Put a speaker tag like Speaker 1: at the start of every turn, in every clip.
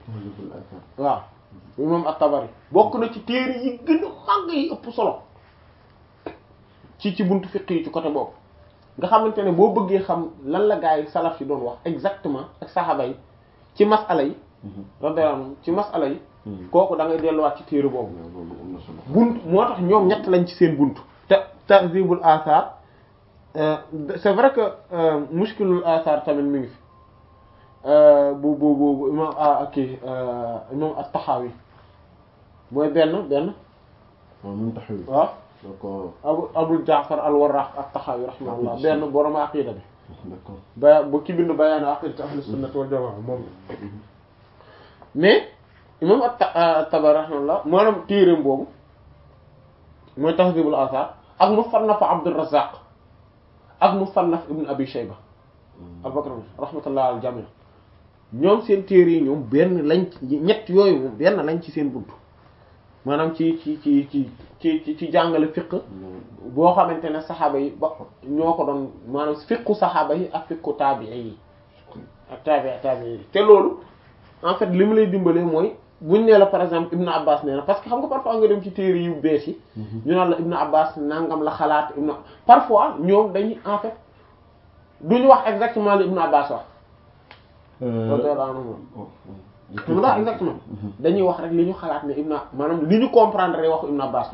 Speaker 1: waaw imam at-Tabari bokk na ci téere yi gën a màgg yi ëpp solo ci ci buntu fiqh yi ci côté boobu nga xamante ne boo bëggee xam lan la gaa yi salaf yi doon wax exactement ak saxaaba yi ci masala yi radiyallahu anhum ci masala yi kooku da ngay delluwaat ci téere boobu bunt moo tax ñoom ñett lañ ci seen bunt te tahzibul athar c'est vrai que mushkilul athar tamit mi ngi fi bu bu bu imam kii imam at-Tahawi mooy benn benn
Speaker 2: waaw même taxaw
Speaker 1: waaw
Speaker 2: d'accord
Speaker 1: abu abul jaafar al-Warraq at-Tahawi rahimahullah benn borom aqida bi
Speaker 2: d'accord
Speaker 1: ba ba ki bind bayaan aqidati ahli sunnati wal jamaa moom mais imam at-Tabari rahimahullah maanaam téereem boobu mooy tahdhibul athar ak musannaf Abdur Razzaq ak musannaf ibn Abi Shayba Abubakar rahmatullah al jami ñoom seen téere yi ñoom benn lañ ñett yooyu moom benn lañ ci seen buntu maanaam ci ci ci ci ci ci jàngale fiqh boo xamante ne saxaaba yi ba ñoo ko doon maanaam fiqhu saxaaba yi ak fiqhu taabi'i yi ak taabi'i taabi'i yi te loolu en fait li mu lay dimbalee mooy buñ nee la par exemple Ibn Abbas nee na parce que xam nga parfois nga dem ci téere yu bees yi ñu naan la Ibn Abbas nangam la xalaat Ibn parfois ñoom dañuy en fait duñu wax exactement li Ibn Abbas wax radiyallahu anhu lu wax exactement dañuy wax rek li ñu xalaat ne Ibn maanaam li ñu comprendre waxu Ibn Abbas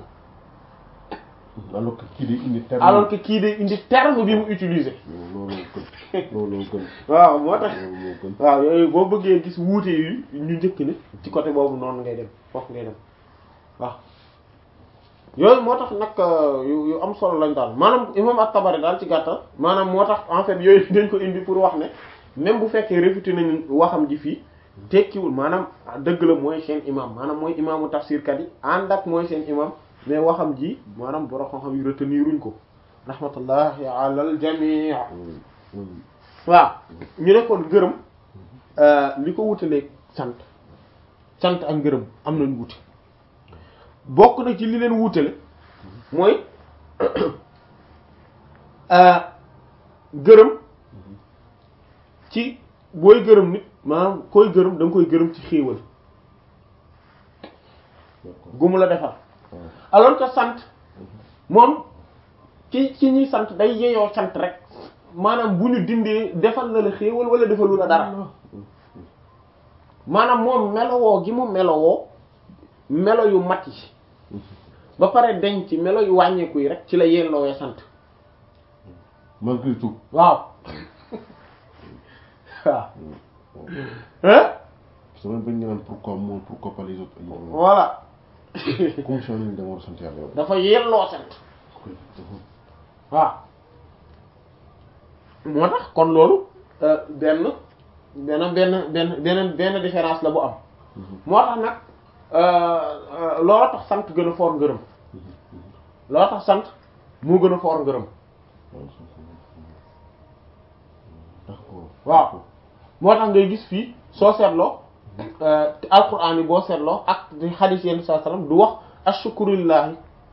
Speaker 1: la
Speaker 2: alors que kii day indi terme
Speaker 1: alors que kii day indi terme bi mu utiliser
Speaker 2: loolu gën loolu gën
Speaker 1: waaw moo tax
Speaker 2: loolu moo gën
Speaker 1: waaw yooyu boo bëggee gis wuute yi ñu njëkk ne ci côté boobu noonu ngay dem foofu ngay dem waaw yooyu moo tax nag yu yu am solo lañ daal maanaam imam at-Tabari daal ci gàttal maanaam moo tax en fait yooyu dañ ko indi pour wax ne même bu fekkee réfuté nañu waxam ji fii tekkiwul maanaam dëgg la mooy seen imam maanaam mooy imaamu tafsir kat yi ànd ak mooy seen imam mais waxam ji maanaam borom xam-xam yi reteniruñ ko rahmatullahi ala al jami' waaw ñu ne kon gërëm li ko wutalee sant sant ak ngërëm am nañ wute bokk na ci li leen wutale mooy gërëm ci booy gërëm nit maanaam koy gërëm da nga koy gërëm ci xéewal gu mu la defal alors que sant moom ci ci ñuy sant day yeyoo sant rek maanaam bu ñu dindee defal na la xéewal wala defalu la dara maanaam moom melowoo gi mu melowoo melo yu mat yi ba pare denc melo yu wàññeeku yi rek ci la yelloowee sant
Speaker 2: malgré tout
Speaker 1: waaw waaw hein
Speaker 2: sama bañ nga naan pourquoi moi pourquoi pas les autres
Speaker 1: voilà
Speaker 2: comme si on dama war a sant yàlla yow
Speaker 1: dafa yelloo sant waaw moo tax kon loolu benn benn benn benn benn benn différence la bu am moo tax nag loolu tax sant gën a foor ngërëm loolu tax sant moo gën a foor ngërëm
Speaker 2: d'accord
Speaker 1: waaw moo tax ngay gis fii soo seetloo alquran yi boo seetloo ak di xadiis yenn saa sallam du wax ashukurillahi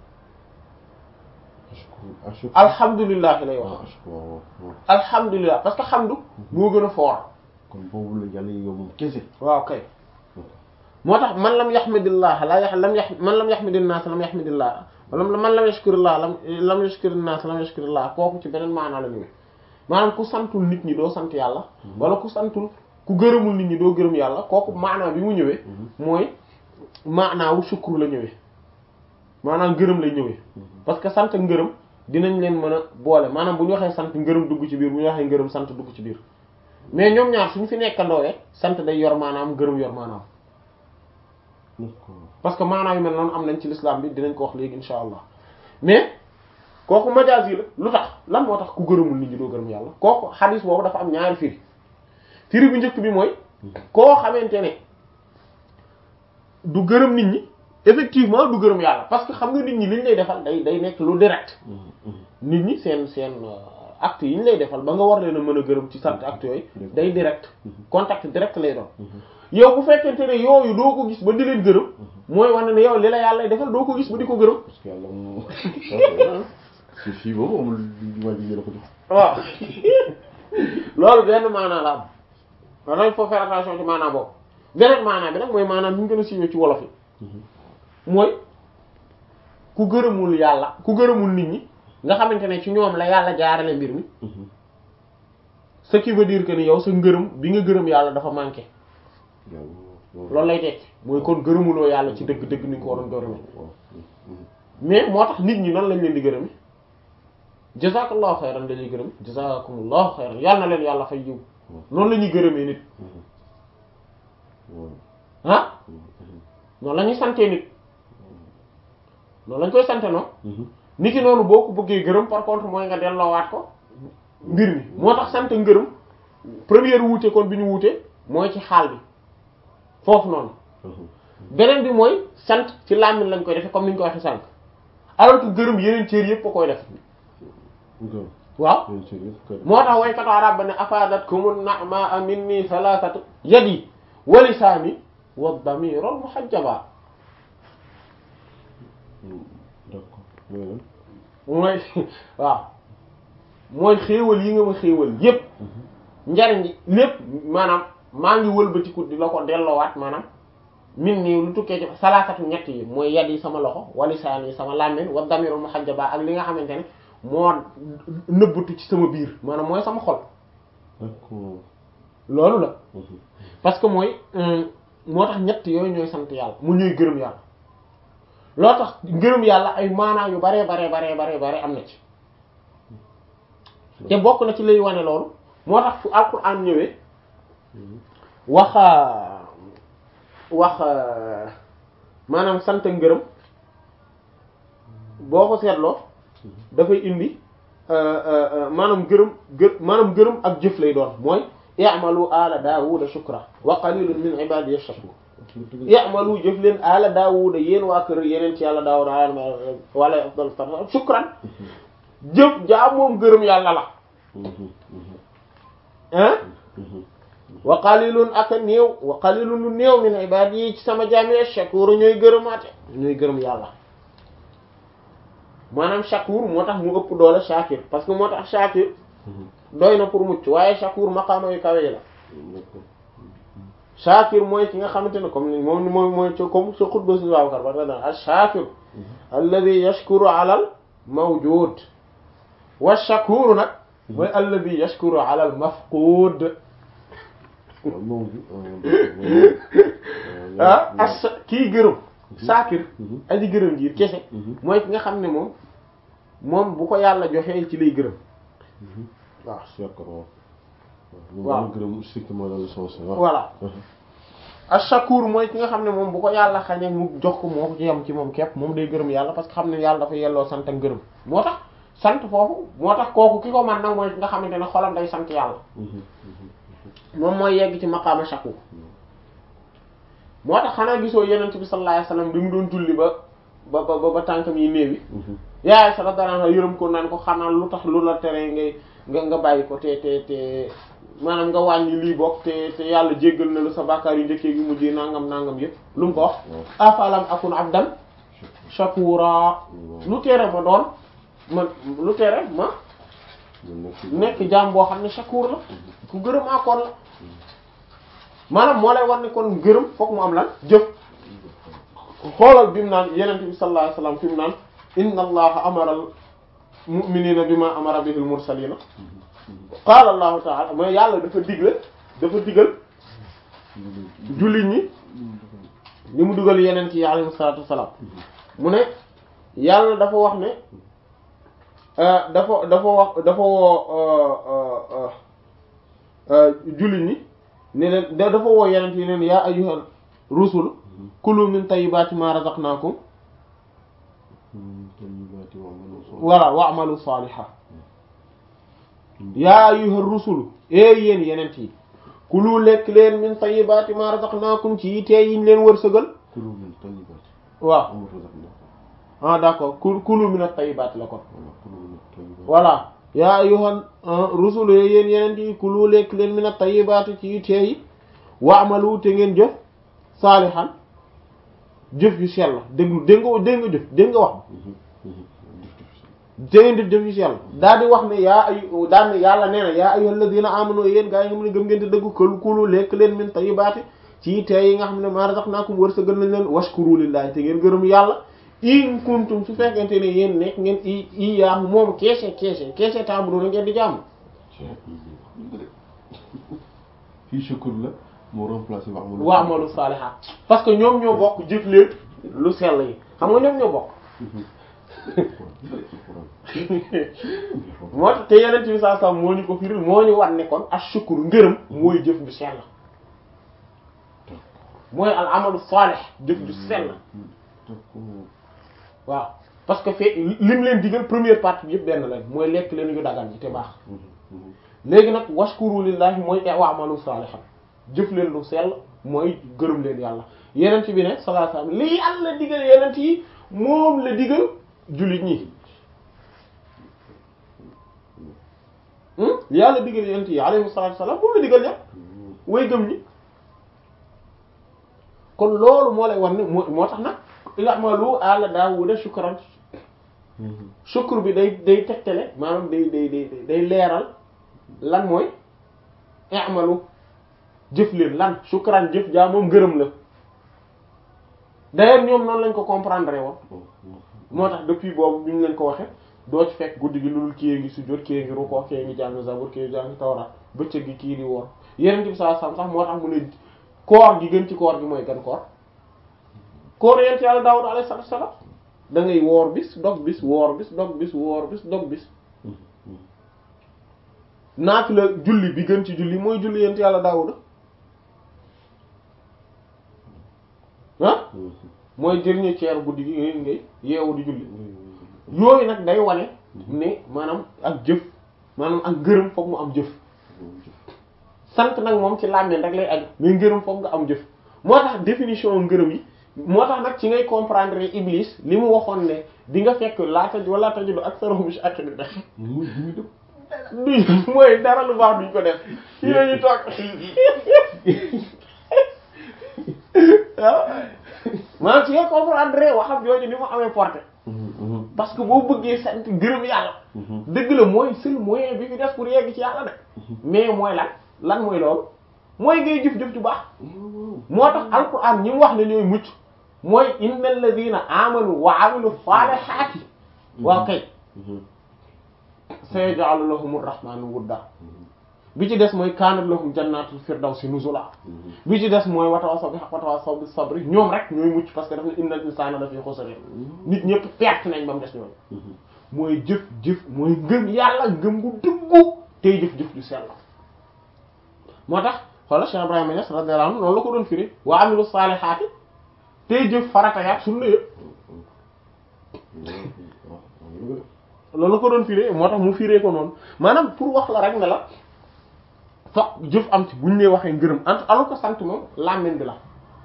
Speaker 1: alhamdulillahi lay wax alhamdulillah parce que xamdu moo gën a foor
Speaker 2: kon boobu la yàlla yow moom kese
Speaker 1: waaw kay moo tax man lam yaxmidillah la yax lam yax man lam yaxmidin naas lam yaxmidillah wala man lam yashkurillah lam lam yashkurin naas lam yashkurillah kooku ci beneen maanaa la ñëwee maanaam ku santul nit ñi doo sant yàlla wala ku santul ku gërëmul nit ñi doo gërëm yàlla kooku maanaa bi mu ñëwee mooy maanaa wu sukkur la ñëwee maanaam gërëm lay ñëwee parce que sant ngërëm dinañ leen mën a boole maanaam bu ñu waxee sant ngërëm dugg ci biir bu ñu waxee ngërëm sant dugg ci biir mais ñoom ñaar suñu fi nekkandoowee sant day yor maanaam ngërëm yor maanaam parce que maanaam yu mel noonu am nañ ci l'islam bi dinañ ko wax léegi insha allah mais kooku majaas yi la lu tax lan moo tax ku gërëmul nit ñi doo gërëm yàlla kooku xadis boobu dafa am ñaari firi firi bu njëkk bi mooy koo xamante ne du gërëm nit ñi effectivement du gërëm yàlla parce que xam nga nit ñi liñ lay defal day day nekk lu direct nit ñi seen seen acte yi ñu lay defal ba nga war leen a mën a gërëm ci sant acte yooyu day direct contact direct lay doon yow bu fekkente ne yooyu doo ko gis ba di leen gërëm mooy wane ne yow li la yàlla defal doo ko gis ba di ko gërëm
Speaker 2: parce que yàlla moom si fii boobu amul waa ji la ko jox
Speaker 1: waaw loolu benn maanaa la am maanaam il faut faire attention ci maanaa boobu beneen maanaam bi nag mooy maanaam bi ñu gën a siiwee ci wolof yi mooy ku gërëmul yàlla ku gërëmul nit ñi nga xamante ne ci ñoom la yàlla jaarale mbir mi ce qui veut dire que ni yow sa ngërëm bi nga gërëm yàlla dafa manqué loolu lay tekki mooy kon gërëmuloo yàlla ci dëgg dëgg ni ko waroon gërëme mais moo tax nit ñi nan lañ leen di gërëme jazakallahu xayran dañuy gërëm jazakumullahu xayran yàlla na leen yàlla fay yiw noonu la ñuy gërëmee nit ah noonu la ñuy santee nit noonu lañ koy sante noonu nit ki noonu boo ko bëggee gërëm par contre mooy nga delloowaat ko mbir mi moo tax sant ngërëm première wuute kon bi ñu wuute mooy ci xaal bi foofu noonu beneen bi mooy sant ci làmmiñ lañ koy defee comme ni ñu ko waxee sànq alors que gërëm yeneen cër yëpp a koy def waaw moo tax waykatu arab ba ne afadatkumun na'ma minni thalathatu yadi wa lisaani wa damirul muhajjaba mooy waaw mooy xéewal yi nga ma xéewal yépp njariñ lépp maanaam maa ngi wëlbatiku di la ko delloowaat maanaam min nii lu tukkee ci salaasatu ñett yi mooy yad yi sama loxo walisaan yi sama làmmiñ wa damirul muhajjaba ak li nga xamante ne moo nëbbatu ci sama biir maanaam mooy sama xol loolu la parce que mooy moo tax ñett yooyu ñooy sant yàlla mu ñuy gërëm yàlla loo tax gërëm yàlla ay maanaa yu baree baree baree baree bare am na ci te bokk na ci lay wane loolu moo tax fu alquran ñëwee wax wax maanaam sant ngërëm boo ko seetloo dafay indi maanaam gërëm gër maanaam gërëm ak jëf lay doon mooy i'malu ala daawuda shukra wa qalilun min ibadiy shakur i'malu jëf leen ala daawuda yéen waa kër yeneen ci yàlla daawuda wala afdal shukran jëf jaa moom gërëm yàlla la ah wa qalilun ak néew wa qalilun lu néew min ibadiy ci sama jaami shakur ñooy gërëmaate ñooy gërëm yàlla maanaam shakur moo tax mu ëpp doole shakir parce que moo tax shakir doy na pour mucc waaye shakur maqaama yu kawe la shakir mooy ki nga xamante ne comme ni moom mooy mooy ci comme sa xutba si Babacar ba da al shakir alladi yashkuru ala al mawjud wa shakur nag mooy alladi yashkuru ala al mafqud ah as kii gërëm shakir aji gërëm jiir kese mooy ki nga xam ne moom moom bu ko yàlla joxee ci lay gërëm waaw
Speaker 2: d'accord
Speaker 1: waaw
Speaker 2: gërëm strictement dans le sens
Speaker 1: voilà ash-shakur mooy ki nga xam ne moom bu ko yàlla xañee mu jox ko moo ko ci yem ci moom képp moom day gërëm yàlla parce que xam ne yàlla dafa yelloo sant ak gërëm moo tax sant foofu moo tax kooku ki ko man nag mooy ki nga xamante ne xolam day sant yàlla moom mooy yegg ci maqaama shakur moo tax xanaa gisoo yenent bi sallallahu alayhi wasallam bi mu doon julli ba ba ba ba tànkam yi néewi yaay sa dara yërëm ko naan ko xanaa lu tax lu la tere ngay nga nga bàyyi ko te te te maanaam nga wàññi lii bokk te te yàlla jéggal na la sa bàkkaar yu njëkkee yu mujjee nangam nangam yëpp lu mu ko wax afalam akun abdan shakura lu tere ma doon ma lu tere ma nekk jaam boo xam ne shakur la ku gërëm akoon la maanaam moo lay war ne kon gërëm fokk mu am lan jëf xoolal bi mu naan yenent bi sallallahu alayhi wasallam fi mu naan inna allaha amara al mu'minina bima amara bihi al mursalina qaala allahu ta'ala mooy yàlla dafa digle dafa digal jullit ñi li mu dugal yeneen ci alayhi salaatu wassalaam mu ne yàlla dafa wax ne dafa dafa wax dafa woo jullit ñi ne leen dafa woo yeneen yi neen yaa ayyuhal rusul kulu min tayyibati ma razaqnakum voilà wa'malu salihan yaa ayyuhar rusul ee yéen yenent yi kulu lekk leen min tayyibati ma razaqnakum ci tee yiñ leen wërsëgal
Speaker 2: kulu min tayyibati
Speaker 1: waaw
Speaker 2: ma razaqnakum
Speaker 1: ah d'accord ku kulu min at-tayyibati la kon
Speaker 2: voilà kulu min tayyibati
Speaker 1: voilà yaa ayyuhar rusul ee yéen yenent yi kulu lekk leen min at-tayyibati ci tee yi wa'malu te ngeen jëf saalihan jëf yu sell dégg dégg nga dégg nga jëf dégg nga wax te ngeen def jëf yu sell daal di wax ne yaa ay daal ne yàlla nee na yaa ayyuhal ladina amanu yéen gaa yi nga xam ne gëm ngeen te dëggu këlu kulu lekk leen min tayyibaati ci tey yi nga xam ne maa razaqnaakum wërsëgal nañ leen washkuru lillahi te ngeen gërëm yàlla in kuntum su fekkente ne yéen nekk ngeen i i yaamu moom keese keese keese taamu na ngeen di jàmm
Speaker 2: fii shukur la moo remplacé wax ma
Speaker 1: wa amalu saalihaat parce que ñoom ñoo bokk jëf leen lu sell yi xam nga ñoom ñoo bokk moo tax te yeneen ci saa saa moo ñu ko firil moo ñu wan ne kon ashukur ngërëm mooy jëf ju sell mooy al amalu saalih jëf ju sell waaw parce que fee lim leen digal première partie bi yëpp benn lañ mooy lekk leen yu dagan yi te baax léegi nag washkuru lillahi mooy wa amalu saalihan jëf leen lu sell mooy gërëm leen yàlla yeneen ci bi ne sallallahu alayhi wasallam li yàlla digal yeneen yi moom la digal jullit ñi li yàlla digal yeneen yi alayhi salaatu wasallam moom la digal ñëpp way gëm ñi kon loolu moo lay war ne moo moo tax nag i'malu ala Daawuda shukran shukr bi day day tegtale maanaam day day day day leeral lan mooy i'malu jëf leen lan shukran jëf jaa moom gërëm la d'ailleurs ñoom noonu lañ ko comprendre woon moo tax depuis boobu bi ñu leen ko waxe doo ci fekk guddi gi loolu kii ngi sujjóot kii ngi rukkoo kii ngi jàng zabur kii ngi jàng tawraat bëccëg gi kii di woor yeneen bi saa sam sax moo tax mu ne koor gi gën ci koor gi mooy gan koor koor yent yàlla Daawuda alayhi salaatu salaam da ngay woor bis dog bis woor bis dog bis woor bis dog bis naati la julli bi gën ci julli mooy julli yent yàlla Daawuda ah mooy jëriñu ceer guddi gi ngay ngay yeewu di julli yooyu nag day wane ne maanaam ak jëf maanaam ak ngërëm foog mu am jëf sant nag moom ci làmmeen rek lay aju mais ngërëm foog nga am jëf moo tax définition ngërëm yi moo tax nag ci ngay comprendre Iblis li mu waxoon ne di nga fekk laata wala tajidu aktharuhum shakirin du mooy dara lu baax duñ ko def yooyu toog waaw maanaam ci ngay comprendre waxam jooju ni mu amee portée parce que boo bëggee sant gërëm yàlla dëgg la mooy seul moyen bi fi def pour yegg ci yàlla de mais mooy lan lan mooy loolu mooy ngay jëf-jëf ju baax moo tax alquran ñi mu wax ne ñooy mucc mooy innal ladina amanu wa amilu salihati waaw kay sayaj'alu lahum arrahmanu wudda bi ci des mooy kaanat lahum jannatul firdawsi nuzula bi ci des mooy watawassaw bil haqqi watawassaw bis sabri ñoom rek ñooy mucc parce que daf ne innal insana la fi khusr nit ñëpp perte nañ ba mu des ñooñu mooy jëf jëf mooy ngëm yàlla ngëm gu duggu tey jëf jëf ju sell moo tax xoolal Cheikh Ibrahima Niass radiyallahu anhu noonu la ko doon firi wa amilu saalihaati tey jëf farata yaak sunna yëpp loolu la ko doon firee moo tax mu firee ko noonu maanaam pour wax la rek ne la fokk jëf am ci buñ nee waxee ngërëm ant alors que sant moom làmmiñ bi la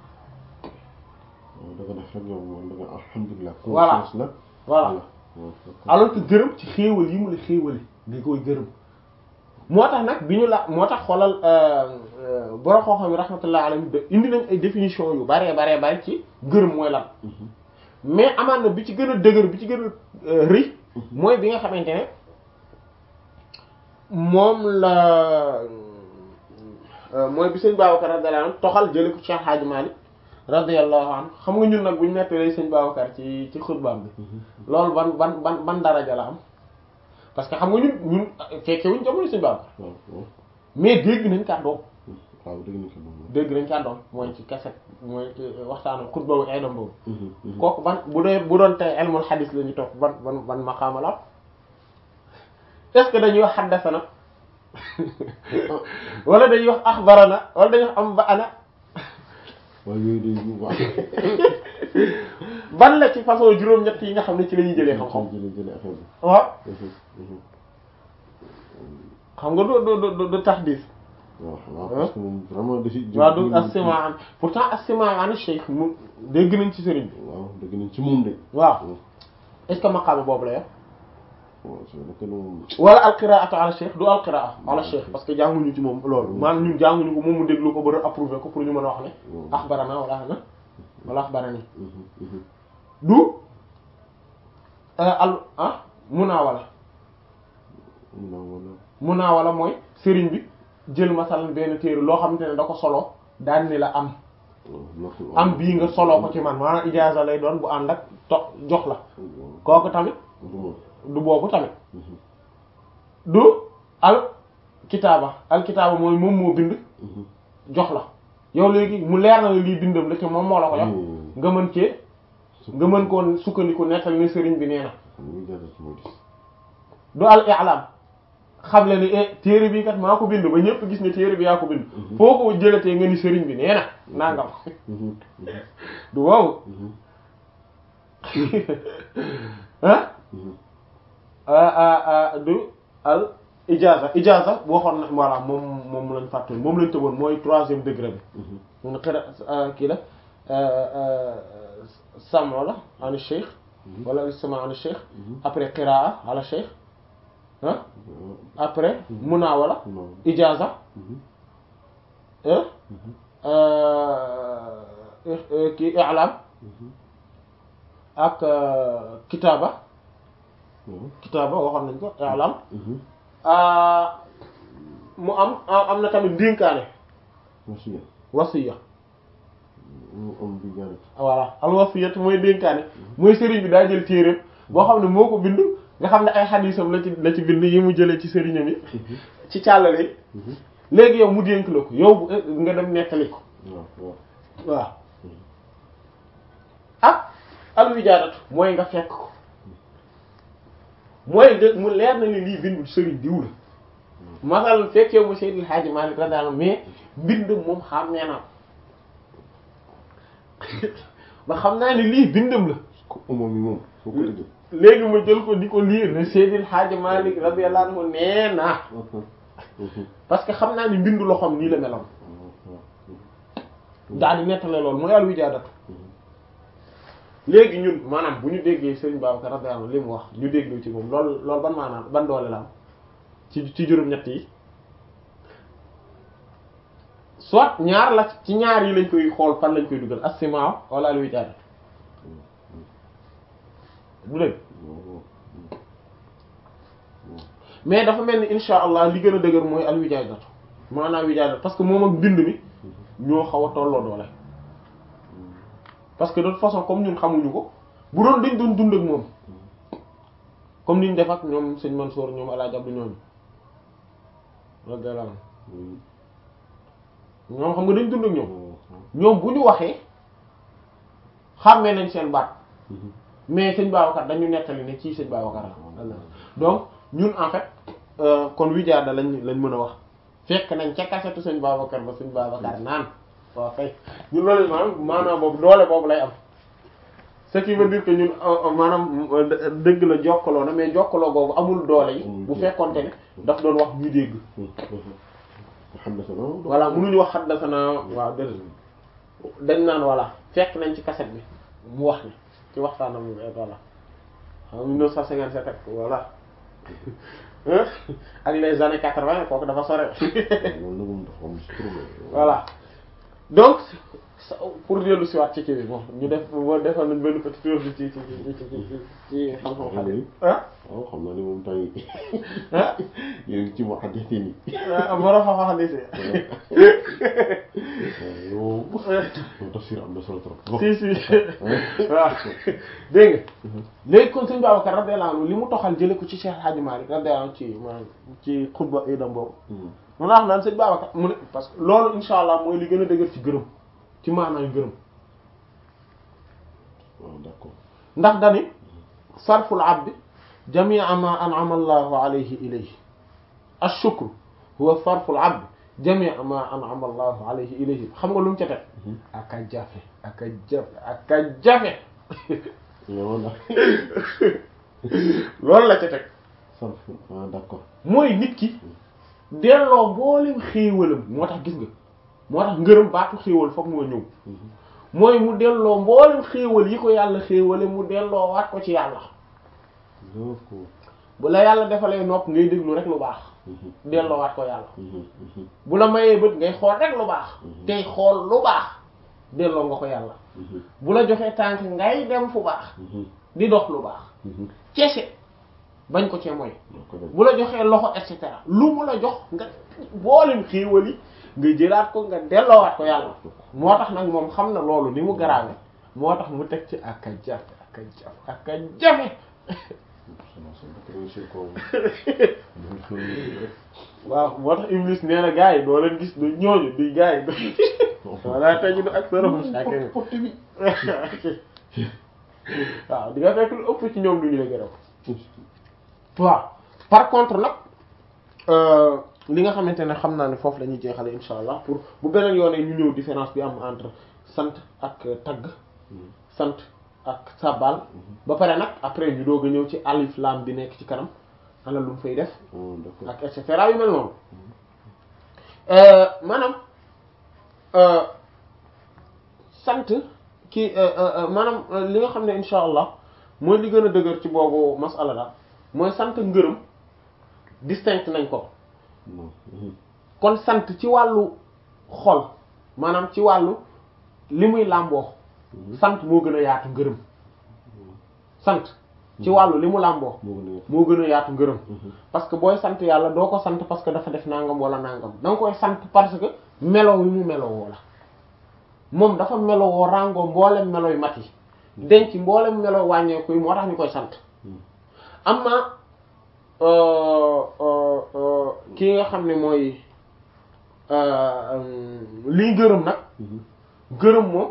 Speaker 2: da nga def rek yow moom da nga alhamdulilah.
Speaker 1: Voilà.
Speaker 2: confiance la.
Speaker 1: voilà alors que gërëm ci xéewal yi mu la xéewale nga koy gërëm moo tax nag bi ñu la moo tax xoolal borom xam-xam yi rahmatullah alayhi de indi nañ ay définition yu baree baree bari ci gërëm mooy lan mais amaan na bi ci gën a dëgër bi ci gën a rëy mooy bi nga xamante ne moom la mooy bi sëñ Babacar radiyallahu anhu toxal jële ko Cheikh Hadji Malick radiyallahu anhu xam nga ñun nag bu ñu nettalee sëñ Babacar ci ci xutbaam bi loolu ban ban ban ban daraja la am parce que xam nga ñun ñun fekke wuñ jamono sëñ Babacar
Speaker 2: waaw waaw
Speaker 1: mais dégg nañ kàddoom
Speaker 2: waaw dégg nañ ko moom.
Speaker 1: dégg nañ kàddoom mooy ci kaset mooy ci waxtaanu xutba bu ay doom boobu kooku ban bu dee bu doon tey ilmul hadis la ñu topp ban ban ban maqaama la est-ce que dañuy wax haddasana wala dañuy wax axbarana wala dañuy wax am ba ana
Speaker 2: waaw yooyu day waaw.
Speaker 1: ban la ci façon juróom-ñett yi nga xam ne ci la ñuy jëlee xam-xam
Speaker 2: jëlee jëlee affaire bi.
Speaker 1: waaw xam nga du du du du tax diis
Speaker 2: waaw waaw parce que moom vraiment dafi.
Speaker 1: waaw du as-simaan pourtant as-simaan cheikh mu dégg nañ ci sëriñ bi
Speaker 2: waaw dégg nañ ci moom de.
Speaker 1: waaw est-ce que maqaama boobu la yor
Speaker 2: waaw c'est vrai que moom.
Speaker 1: wala alqiraatu ala cheikh du alqiraa ala cheikh parce que jànguñu ci moom loolu maanaam ñun jànguñu ko moom mu déglu ko ba approuvé ko pour ñu mën a wax ne axbarana wala ana wala axbarani du al ah munaawala
Speaker 2: non wala.
Speaker 1: munaawala mooy sëriñ bi jël masalan benn téere loo xamante ne da ko solo daan ni la am am bii nga soloo ko ci man maanaam ijaaza lay doon bu ànd ak to jox la kooku tamit du boobu tamit du al kitaaba al kitaaba mooy moom moo bind jox la yow léegi mu leer na lii bindam la te moom moo la ko jox nga mën cee nga mën koo sukkandiku nettal ni sëriñ bi nee na du al i'lam xam le ni e téere bi kat maa ko bind ba ñëpp gis ne téere bi yaa ko bind foo ko jëlatee nga ni sëriñ bi nee na nangam du wow ah du al ijaza ijaza waxoon na voilà moom moom lañ fàtte moom lañ tëboon mooy troisième degré bi mun xira kii la samo la an cheikh wala istima an cheikh après qiraa ala cheikh ah après munawala ijaza kii i'lam ak kitaaba kitaaba waxoon nañ ko i'lam mu am am na tamit ndénkaane
Speaker 2: wasiya
Speaker 1: wasiya
Speaker 2: am bi ñaari
Speaker 1: voilà al wasiyat mooy dénkaane mooy sëriñ bi daa jël téeréem boo xam ne moo ko bind nga xam ne ay xadiisam la ci la ci bind yi mu jëlee ci sëriñam yi ci càllale léegi yow mu dénk la ko yow bu nga dem nettali ko
Speaker 2: waaw waaw
Speaker 1: waaw ak al wijaadatu mooy nga fekk ko mooy nga mu leer na ni lii bindu sëriñ diw la masal fekkee mu Seydil Hadji Malick radiyallahu anhu mais mbind moom xam nee naa ba xam naa ni lii bindam la
Speaker 2: ko moom mi moom foo ko déggee
Speaker 1: léegi ma jël ko di ko liir ne Seydil Hadji Malick radiyallahu anhu nee naa parce que xam naa ni mbindu loxoom nii la meloon daal di nettale loolu mooy al wijaadatu léegi ñun maanaam bu ñu déggee Serigne Babacar radiyallahu anhu li mu wax ñu déglu ci moom loolu loolu ban maanaam ban doole la am ci ci juróom-ñett yi soit ñaar la ci ñaar yi lañ koy xool fan lañ koy dugal as-simaa wala al wijaada du dëgg mais dafa mel ni insha allah li gën a dëgër mooy al wijaadatu maanaam wijaadatu parce que moom ak bind mi ñoo xaw a tolloo doole parce que de toute façon comme ñun xamuñu ko bu doon dañ doon dund ak moom comme niñ def ak ñoom sëñ Mansour ñoom El Hadj Abdou ñooñu radiyallahu anhu ñoom xam nga dañ dund ak ñoom ñoom bu ñu waxee xàmmee nañ seen baat mais sëñ Babacar dañu nettali ne ci sëñ Babacar la donc ñun en fait kon wijaada lañ lañ mën a wax fekk nañ ca kasetu sëñ Babacar ba sëñ Babacar naan waaw kay ñun loolu maanaam maanaam boobu doole boobu lay am ce qui veut dire que ñun maanaam dëgg la jokkaloo na mais jokkaloo boobu amul doole yi bu fekkonte ne daf doon wax ñuy dégg
Speaker 2: xaddasana
Speaker 1: voilà mënuñu wax xaddasana waaw dëgg dañ naan voilà fekk nañ ci kaset bi mu wax ne ci waxtaanam voilà en 1957 ak voilà ak les années 80 kooku dafa sore
Speaker 2: loolu moom dafa am si problème
Speaker 1: voilà donc pour dellu si waat ci kii bi bon ñu def boo defal nañ benn petit tour ci ci ci ci ci ci xam-xam xale ah
Speaker 2: waaw xam naa ne moom tay
Speaker 1: ah
Speaker 2: yéen ngi ci mu xaddite ni
Speaker 1: borom xam-xam di si
Speaker 2: yow yow tafsir am na solo trop
Speaker 1: si si waaw dégg nga léegi kon sëñ Babacar radiyallahu anhu li mu toxal jële ko ci Cheikh Hadji Malick radiyallahu anhu ci maanaam ci xutba idam boobu mun naa wax naan sëñ Babacar mu ne parce que loolu insha allah mooy li gën a dëgër ci gërëm ci maanaam gërëm
Speaker 2: waaw d'accord
Speaker 1: ndax dani sarful abdi jami'a ma an'ama allahu alayhi ilayhi ash-shukru huwa sarful abdi jami'a ma an'ama allahu alayhi ilayhi xam nga lu mu ca teg aka jafe aka jafe aka jafe
Speaker 2: yow ndax
Speaker 1: loolu la ca teg
Speaker 2: sarf ah d'accord
Speaker 1: mooy nit ki delloo mboolem xéewalam moo tax gis nga moo tax ngërëm baatu xéewal foog moo ñëw mooy mu delloo mboolem xéewal yi ko yàlla xéewale mu delloo waat ko ci yàlla
Speaker 2: d'accord
Speaker 1: bu la yàlla defalee nopp ngay déglu rek lu baax delloo waat ko yàlla bu la mayee bët ngay xool rek lu baax tey xool lu baax delloo nga ko yàlla bu la joxee tànk ngay dem fu baax di dox lu baax ceese bañ ko cee mooy bu la joxee loxo et cetera lu mu la jox nga mboolem xéewal yi nga jëlaat ko nga delloowaat ko yàlla moo tax nag moom xam na loolu ni mu garaawe moo tax mu teg ci ak a jafe ak a jafe ak a jafe waaw moo tax Iblis nee na gars yi doo leen gis du ñooñu di gars yi wala tajidu aktharahum shakirin waaw di nga fekk lu ëpp ci ñoom du ñu la gërëm waaw par contre nag li nga xamante ne xam naa ne foofu la ñuy jeexale insha allah pour bu beneen yoonee ñu ñëw différence bi am entre sant ak tagg sant ak sabal ba pare nag après ñu doog a ñëw ci alif lam bi nekk ci kanam ana lu mu fay def ak et cetera yu mel noonu maanaam sant kii maanaam li nga xam ne insha allah mooy li gën a dëgër ci boobu masala daal mooy sant ngërëm distinct nañ ko kon sant ci wàllu xol maanaam ci wàllu li muy làmboo sant moo gën a yaatu ngërëm sant ci wàllu li mu làmboo moo gën a yaatu ngërëm parce que booy sant yàlla doo ko sant parce que dafa def nangam wala nangam da nga koy sant parce que melo wi mu melowoo la moom dafa melowoo ràngoo mboolem melo yu mat yi denc mboolem melo wàññeeku yi moo tax ñu koy sant am na kii nga xam ne mooy liy gërëm nag gërëm moom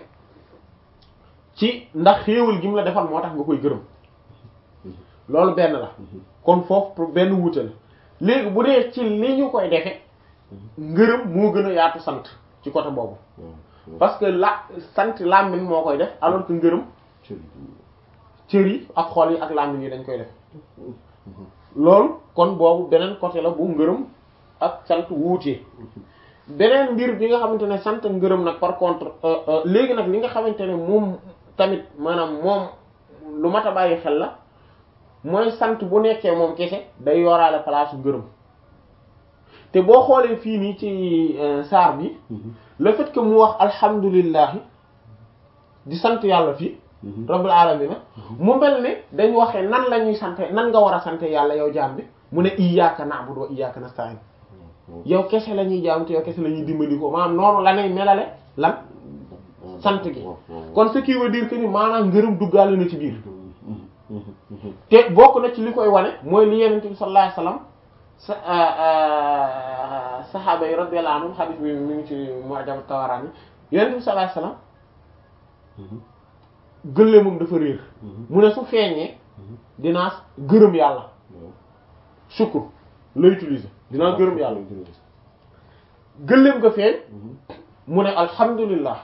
Speaker 1: ci ndax xéewal gi mu la defal moo tax nga koy gërëm loolu benn la kon foofu benn wuute la léegi bu dee ci li ñu koy defe ngërëm moo gën a yaatu sant ci côté boobu parce que la sant làmmiñ moo koy def alors que ngërëm cër yi ak xol yi ak làmmiñ yi dañ koy def loolu kon boobu beneen côté la bu ngërëm ak sant wuutee beneen mbir bi nga xamante ne sant ngërëm nag par contre léegi nag li nga xamante ne moom tamit maanaam moom lu mat a bàyyi xel la mooy sant bu nekkee moom kese day yoraale place ngërëm te boo xoolee fii nii ci saar bi le fait que mu wax alhamdulillahi di sant yàlla fii rabbil alamin mu mel ne dañ waxee nan la ñuy sante nan nga war a sante yàlla yow jaam bi mu ne iyyaka na'budu wa iyyaka nasta'in yow kese la ñuy jaam te yow kese la ñuy dimbali ko maanaam noonu la nay melale lan sant gi kon ce qui veut dire que ni maanaam ngërëm duggaale na ci biir te bokk na ci li koy wane mooy li yenent bi sallallahu alayhi wasallam sa sahaaba yi radiyallahu anhum hadith bi mi ngi ci Mu'jam Tabarani yenent bi sallallahu alayhi wasallam gëlle moom dafa réer mu ne su feeñee dinaa gërëm yàlla shukr la utiliser dinaa gërëm yàlla gëléem nga feeñ mu ne alhamdulillah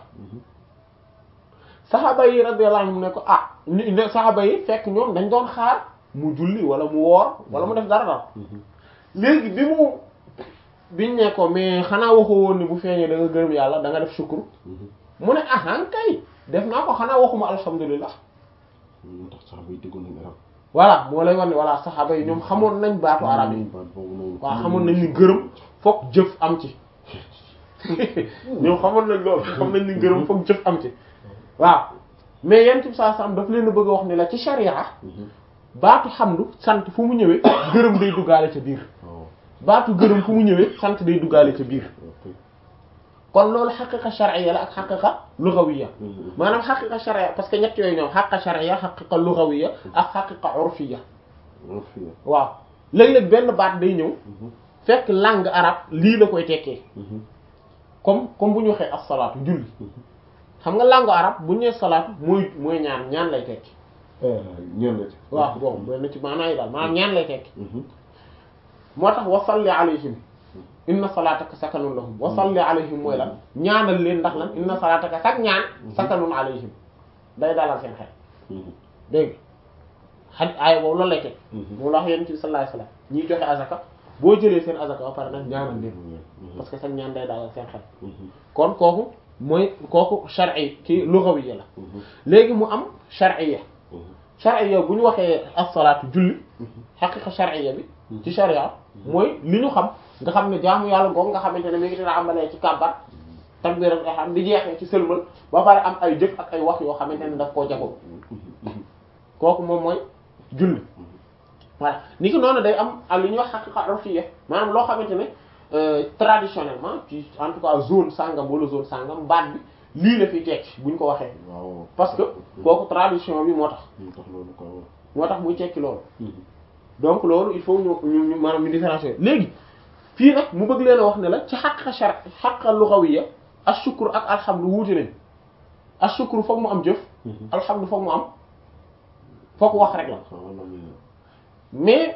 Speaker 1: saxaaba yi radiyallahu anhum ne ko ah ne saxaaba yi fekk ñoom dañ doon xaar mu julli wala mu woor wala mu def dara dara léegi bi mu biñ ne ko mais xanaa waxoo woon ni bu feeñee da nga gërëm yàlla da nga def shukr mu ne ahan kay def naa ko xanaa waxuma alhamdulillah
Speaker 2: moo tax saxaaba yi déggoon nañ arab
Speaker 1: voilà moo lay wax ne voilà saxaaba yi ñoom xamoon nañ baatu arab yi waaw xamoon nañ ni gërëm fokk jëf am ci ñoom xamoon nañ loolu xam nañ ni gërëm fokk jëf am ci waaw mais yent bi saa sam daf leen a bëgg a wax ni la ci sharia baatu xamdu sant fu mu ñëwee gërëm day duggaale ca biir baatu gërëm fu mu ñëwee sant day duggaale ca biir kon loolu xaqiqa shar'iyya la ak xaqiqa lughawiyya maanaam xaqiqa shar'iyya parce que ñett yooyu ñoom xaqiqa shar'iyya xaqiqa lughawiyya ak xaqiqa urfiyya waaw léeg-léeg benn baat day ñëw fekk langue arabe lii la koy tekkee comme comme bu ñu waxee as-salaatu julli xam nga langue arabe bu ñu nee salaatu mooy mooy ñaan ñaan lay tekki
Speaker 2: ñaan la ci
Speaker 1: waaw bon benn ci maanaa yi daal maanaam ñaan lay tekki moo tax wa salli alayhim inna salaataka sakanun lahum wa salli alayhim mooy lan ñaanal leen ndax lan inna salaataka sak ñaan sakanun alayhim day dalal seen xel dégg nga xaj aaya boobu loolu lay teg moom la wax yonent bi sallallahu alayhi wasallam ñiy joxe azaka boo jëlee seen azaka ba pare nag ñaanal leen parce que sak ñaan day dalal seen xel kon kooku mooy kooku shar'i ki lughawiyya la léegi mu am shar'iyya shar'iyya bu ñu waxee as-salaatu julli xaqiqa shar'iyya bi ci sharia mooy li ñu xam nga xam ne jaamu yàlla googu nga xamante ne mi ngi dina amalee ci kàbbar takbiratul ihram di jeexee ci sëlmal ba pare am ay jëf ak ay wax yoo xamante ne daf koo jagoo kooku moom mooy julli voilà ni ki noonu day am ak li ñuy wax xaqiqa urfiyya maanaam loo xamante ne euh, traditionnellement ci en tout cas zone sangam wala zone sangam baat bi lii la fiy tekki buñ ko waxee
Speaker 2: waaw
Speaker 1: parce que kooku tradition bi moo tax
Speaker 2: ñu tax loolu quoi waaw.
Speaker 1: moo tax muy tekki loolu
Speaker 2: Mhm.
Speaker 1: donc loolu il faut ñu ñu ñu maanaam ñu différencier léegi fii nag mu bëgg leen a wax ne la ci xaqa shar xaqa lughawiyya ashukru ak alhamdu wuute nañ ashukru foog mu am jëf
Speaker 2: Mhm.
Speaker 1: alhamdu foog mu am foog wax rek la
Speaker 2: waaw loolu la.
Speaker 1: mais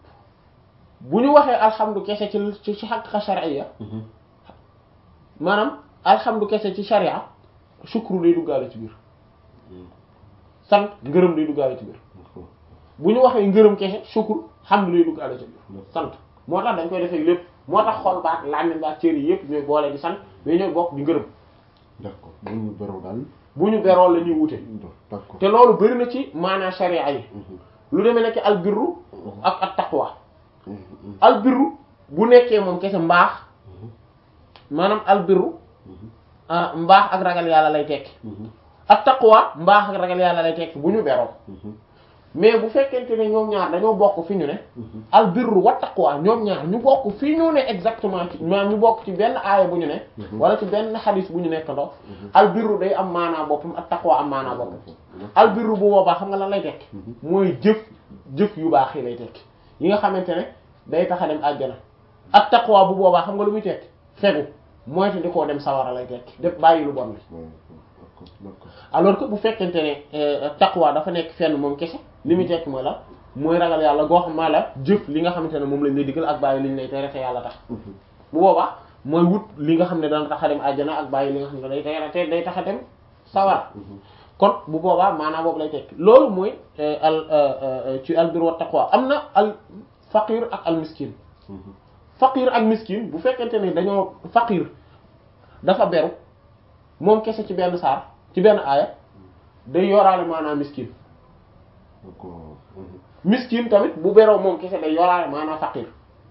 Speaker 1: bu ñu waxee alhamdu kese ci ci ci xaqa shar'iyya
Speaker 2: Mhm.
Speaker 1: maanaam alhamdu kese ci sharia shukru day duggaale ci biir
Speaker 2: Mhm.
Speaker 1: sant ngërëm day duggaale ci biir
Speaker 2: D'accord.
Speaker 1: bu ñu waxee ngërëm kese shukru hamdu day duggaale ci biir sant moo tax dañ koy defee lépp moo tax xol baat làmmiñ baat cër yi yëpp ñooy boole di sant mais ñooy bokk di ngërëm
Speaker 2: D'accord bu ñu beroo daal.
Speaker 1: bu ñu beroo la ñuy wute
Speaker 2: D'accord.
Speaker 1: te loolu bëri na ci maanaa sharia yi
Speaker 2: Mhm.
Speaker 1: lu demee nekk albirru ak at taqwa
Speaker 2: Mhm. Mhm.
Speaker 1: albirru bu nekkee moom kese mbaax
Speaker 2: Mhm.
Speaker 1: maanaam albirru
Speaker 2: Mhm.
Speaker 1: ah mbaax ak ragal yàlla lay tekki
Speaker 2: Mhm.
Speaker 1: ak taqwa mbaax ak ragal yàlla lay tekki bu ñu beroo
Speaker 2: Mhm.
Speaker 1: mais bu fekkente ne ñoom ñaar dañoo bokk fi ñu ne
Speaker 2: Mhm.
Speaker 1: albirru wa taqwa ñoom ñaar ñu bokk fi ñu ne exactement ci maanaam ñu bokk ci benn aaya bu ñu ne
Speaker 2: Mhm.
Speaker 1: wala ci benn xadis bu ñu nekk ndox
Speaker 2: Mhm.
Speaker 1: albirru day am maanaa boppam ak taqwa am maanaa boppam albirru bu boobaa xam nga lan lay tekki
Speaker 2: Mhm.
Speaker 1: mooy jëf jëf yu baax yi lay tekki yi nga xamante ne day tax a dem àjjana ak taqwa bu boobaa xam nga lu muy tekki fegu mooy te di koo dem sawara lay tekki def bàyyi lu bon li
Speaker 2: Ouais, D'accord. D'accord.
Speaker 1: alors que bu fekkente ne euh, taqwa dafa nekk fenn moom kese li muy tekki mooy la mooy ragal yàlla goo xam maa la jëf li nga xamante ne moom lañ lay digal ak bàyyi li ñu lay tere te yàlla tax
Speaker 2: Mhm.
Speaker 1: bu boobaa mooy wut li nga xam ne dana tax a dem àjjana ak bàyyi li nga xam ne day tere te day tax a dem sawara
Speaker 2: Mhm.
Speaker 1: kon bu boobaa maanaam boobu lay tekki loolu mooy euh, al euh, euh, ci al bir wa taqwa am na al faqir ak al miskin
Speaker 2: Mhm.
Speaker 1: faqir ak miskin bu fekkente ne dañoo faqir dafa beru moom kese ci benn saar ci benn aaya day yoraale maanaam miskin
Speaker 2: D'accord. Mhm.
Speaker 1: miskin tamit bu beroo moom kese day yoraale maanaam faqir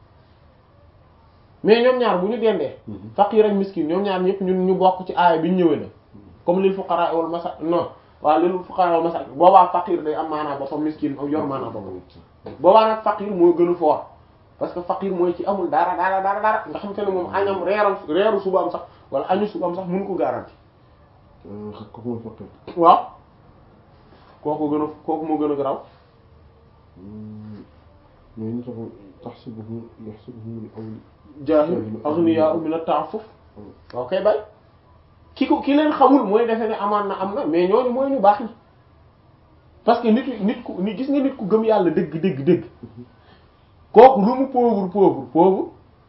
Speaker 1: mais ñoom ñaar bu ñu dendee
Speaker 2: Mhm.
Speaker 1: faqir ak miskin ñoom ñaar ñëpp ñun ñu bokk ci aaya bi ñu ñëwee la comme lil fuqara wal masa non waaw lil fuqara wal masa boobaa faqir day am maanaam boppam miskin yor maanaam boppam boobaa nag faqir moo gën a fort parce que faqir mooy ci amul dara dara dara dara nga xam te ne moom añam reeram reeru subaam sax wala añu subaam sax mënu ko garanti
Speaker 2: Euh, xam ko mooy faqir.
Speaker 1: waaw kooku gën a kooku moo gën a garaw
Speaker 2: Mhm. Mais ñu taxaw taxsibuhum yaxsibuhum al-awli.
Speaker 1: jaahil aghniya min at-ta'affuf waaw kay bay ki ko ki leen xamul mooy defe ne amaan na am na mais ñooñu mooy ñu baax ñi parce que nit nit ku nit gis nga nit ku gëm yàlla dëgg dëgg dëgg kooku lu mu pauvre pauvre pauvre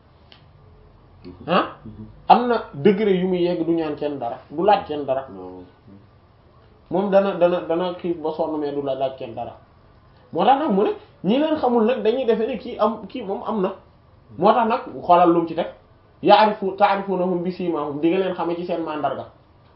Speaker 1: ah am na degré yu mu yegg du ñaan kenn dara du laaj kenn dara
Speaker 2: Non.
Speaker 1: moom dana dana dana xiif ba sonn mais du la laaj kenn dara moo tax nag mu ne ñi leen xamul nag dañuy defe ne kii am kii moom am na moo tax nag xoolal lu mu ci teg yaarifu taarifunahum bi simahum di nga leen xamee ci seen mandarga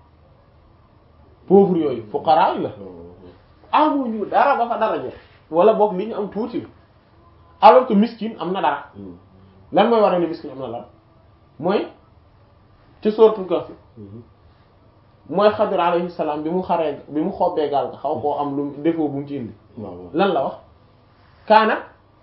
Speaker 1: pauvre yooyu fuqara yi la amuñu dara ba fa dara jeex wala boog li ñu am tuuti la alors que miskin am na dara
Speaker 2: Mhm.
Speaker 1: lan mooy war a ne miskin am na dara mooy ci sourate Kahf
Speaker 2: Mhm.
Speaker 1: mooy Xadir alayhi salaam bi mu xaree bi mu xobbee gaal ga xaw koo am lu défaut bu mu ci indi
Speaker 2: waaw waaw.
Speaker 1: lan la wax kaana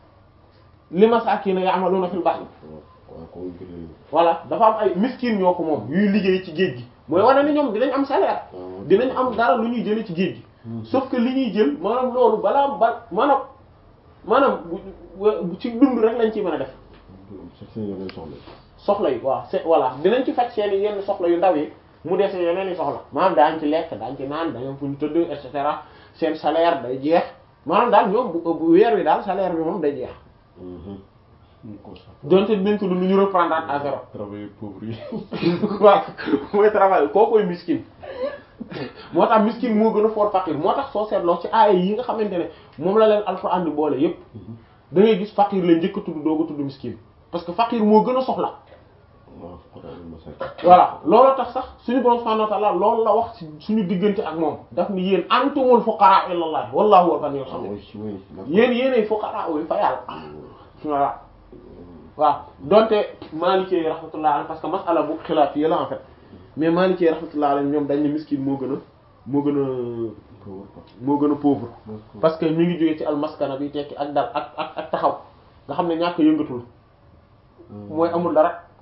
Speaker 1: li masaakiina ya'maluuna fil bahri
Speaker 2: waaw waaw kooku gën a-
Speaker 1: voilà dafa am ay miskin ñoo ko moom yuy liggéey ci géej gi mooy wane ni ñoom dinañ am salaire
Speaker 2: waaw.
Speaker 1: dinañ am dara lu ñuy jëlee ci géej gi
Speaker 2: Mhm.
Speaker 1: sauf que li ñuy jël maanaam loolu balaa ba maanaam maanaam bu bu ci dund rek lañ ci mën a def
Speaker 2: Chaque semaine ngay soxla.
Speaker 1: soxla yi waaw c'est voilà dinañ ci faj seen yenn soxla yu ndaw yi mu dese yeneen i soxla maanaam daañ ci lekk daañ ci naan dañoo fu ñu tëdd et cetera seen salaire day jeex maanaam daal ñoom bu bu weer wi daal salaire bi moom day jeex
Speaker 2: Mhm. Ñu ko sax.
Speaker 1: donte dinañ ko dund ñu reprendre à zéro
Speaker 2: Travailler pauvre yi.
Speaker 1: waaw mooy travail koo koy miskin moo tax miskin moo gën a fort faqir moo tax soo seetloo ci aaya yi nga xamante ne moom la leen alxuraan di boole yépp da ngay gis faqir la njëkk a tudd doog a tudd miskin parce que faqir moo gën a soxla
Speaker 2: waaw fuqaraa wal masaakiin.
Speaker 1: voilà looloo tax sax suñu borom subhanahu wa ta'ala loolu la wax ci suñu diggante ak moom daf ni yéen antumul fuqara ila Allah wallahu huwal ghaniyyul
Speaker 2: Ah
Speaker 1: hamid
Speaker 2: oui, oui, d'accord.
Speaker 1: yéen yéenay fuqara wu fa yàlla voilà waaw donte Maliki yi rahmatullah alayhi parce que masala bu xilaaf yi la en fait mais Maliki yi rahmatullah alayhi ñoom dañ ne miskin moo gën a moo gën a
Speaker 2: Pauvre quoi.
Speaker 1: moo gën a pauvre
Speaker 2: D'accord.
Speaker 1: parce que mi ngi jógee ci almaskana bi tekki ak dal ak ak ak taxaw nga xam ne ñàkk yëngatul mooy amul dara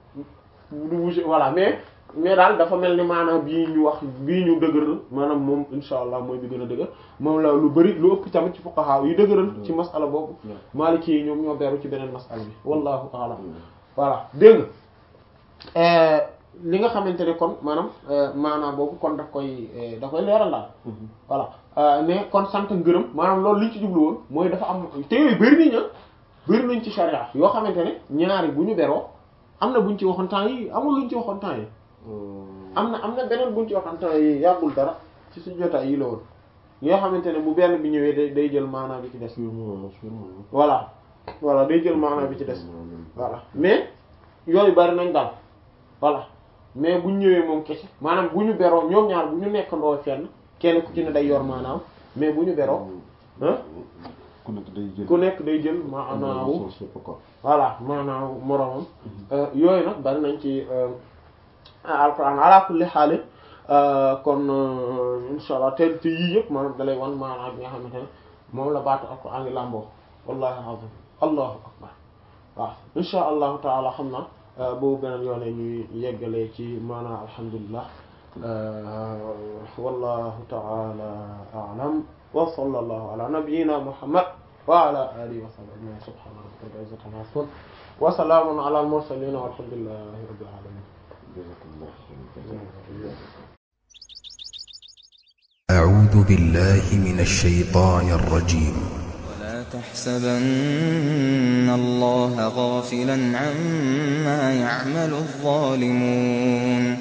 Speaker 1: du bouger voilà mais mais daal dafa mel ni maanaam bii ñu wax bii ñu dëgëral maanaam moom insha allah mooy bi gën a dëgër moom la lu bari lu ëpp tamit ci fuqaha yu dëgëral ci masala boobu maliki yi ñoom ñoo beru ci beneen masala bi wallahu a'lam voilà dégg nga li nga xamante ne kon maanaam maanaam boobu kon daf koy da koy leeral daal voilà mais kon sant ngërëm maanaam loolu li ñu ci jublu woon mooy dafa am te yooyu bëri nañ ah bëri nañ ci sharia yoo xamante ne ñaari bu ñu beroo am na buñ ci waxoon temps yi amul luñ ci waxoon temps yi am na am na beneen buñ ci waxoon temps yi yàggul dara ci suñu jotaay yi la woon yoo xamante ne bu benn bi ñëwee day day jël maanaa bi ci des voilà voilà day jël maanaa bi ci des voilà mais yooyu bari nañ daal voilà mais buñ ñëwee moom kese maanaam bu ñu beroo ñoom ñaar bu ñu nekk ndoo fenn kenn ku ci ne day yor maanaam mais bu ñu beroo ah
Speaker 2: ku nekk day jël
Speaker 1: ku nekk day jël maanaawu voilà maanaawu moroomam yooyu nag bari nañ ci alquran ala kulli xaali kon insha allah te te yii yëpp maanaam dalay wan maanaa bi nga xamante ne moom la baatu alquran ngi làmboo wallahi azim allahu akbar waaw insha allahu taala xam na boobu beneen yoone ñuy yeggalee ci maanaa alhamdulillah wallahu taala a'lam wa sallallahu ala nabiyyina muhammad wa ala alihi wa sahbihi ajma'in subhana rabbika rabbil izzati amma yasifun wa salamun ala al mursalin walhamdulillahi rabbil alamin
Speaker 3: أعوذ بالله من الشيطان الرجيم
Speaker 4: ولا تحسبن الله غافلا عما يعمل الظالمون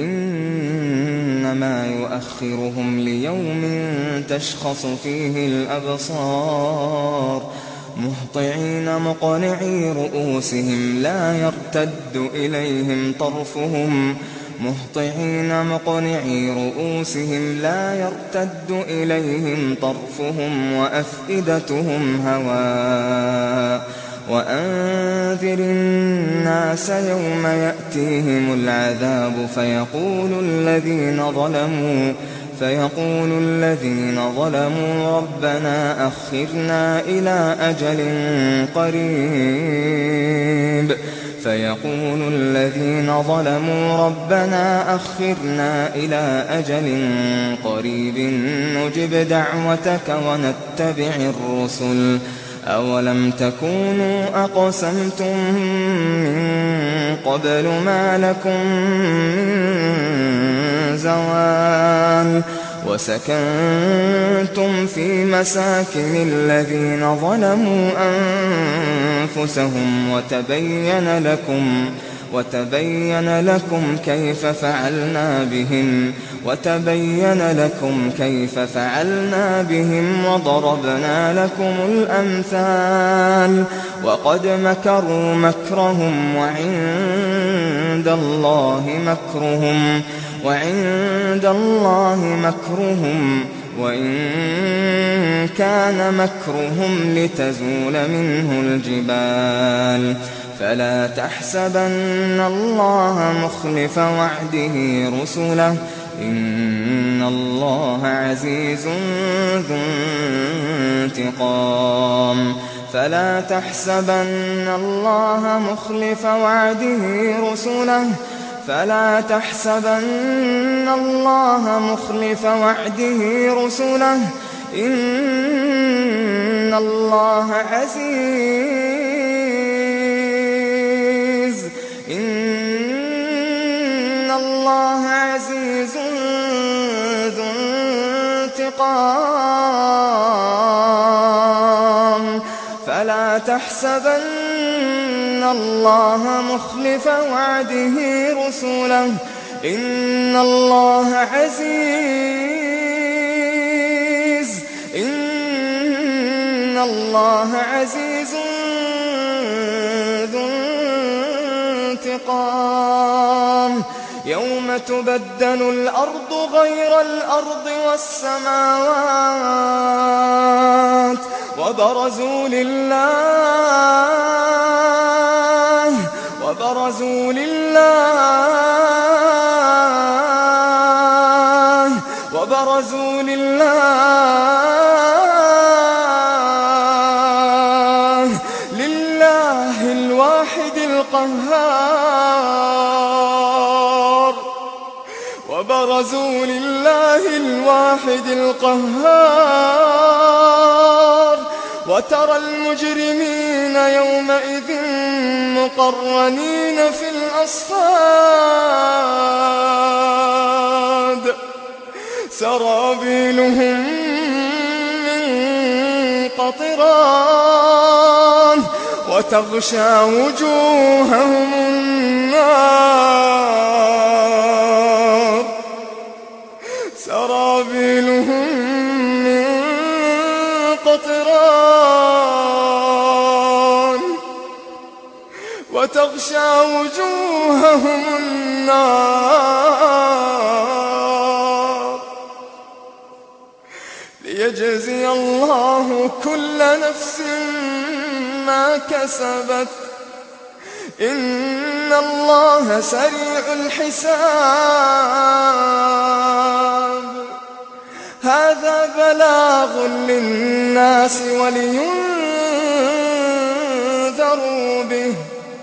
Speaker 4: إنما يؤخرهم ليوم تشخص فيه الأبصار مهطعين مقنعي رؤوسهم لا يرتد إليهم طرفهم مهطعين مقنعي رؤوسهم لا يرتد إليهم طرفهم وأفئدتهم هواء وأنذر الناس يوم يأتيهم العذاب فيقول الذين ظلموا فيقول الذين ظلموا ربنا أخرنا إلى أجل قريب فيقول الذين ظلموا ربنا أخرنا إلى أجل قريب نجب دعوتك ونتبع الرسل أولم تكونوا أقسمتم من قبل ما لكم من زوال وسكنتم في مساكن الذين ظلموا أنفسهم وتبين لكم وتبين لكم كيف فعلنا بهم وتبين لكم كيف فعلنا بهم وضربنا لكم الأمثال وقد مكروا مكرهم وعند الله مكرهم وعند الله مكرهم وإن كان مكرهم لتزول منه الجبال فلا تحسبن الله مخلف وعده رسله إن الله عزيز ذو انتقام فلا تحسبن الله مخلف وعده رسله فلا تحسبن الله مخلف وعده رسله إن الله عزيز إن الله عزيز ذو انتقام فلا تحسبن الله مخلف وعده رسله إن الله عزيز إن الله عزيز ذو انتقام يوم تبدل الأرض غير الأرض والسماوات وبرزوا لله وبرزوا لله وبرزوا لله لله الواحد القهار الواحد القهار وترى المجرمين يومئذ مقرنين في الأصفاد سرابيلهم من قطران وتغشى وجوههم النار سرابيلهم من قطران وتغشى وجوههم النار ليجزي الله كل نفس ما كسبت إن الله سريع الحساب هذا بلاغ للناس ولينذروا به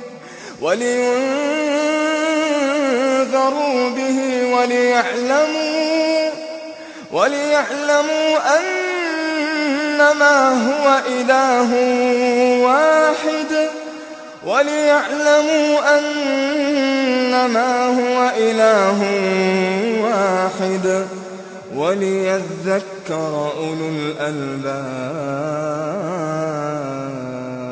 Speaker 4: ولينذروا به وليعلموا وليعلموا أنما هو إله واحد وليعلموا أنما هو إله واحد وليذكر أولو الألباب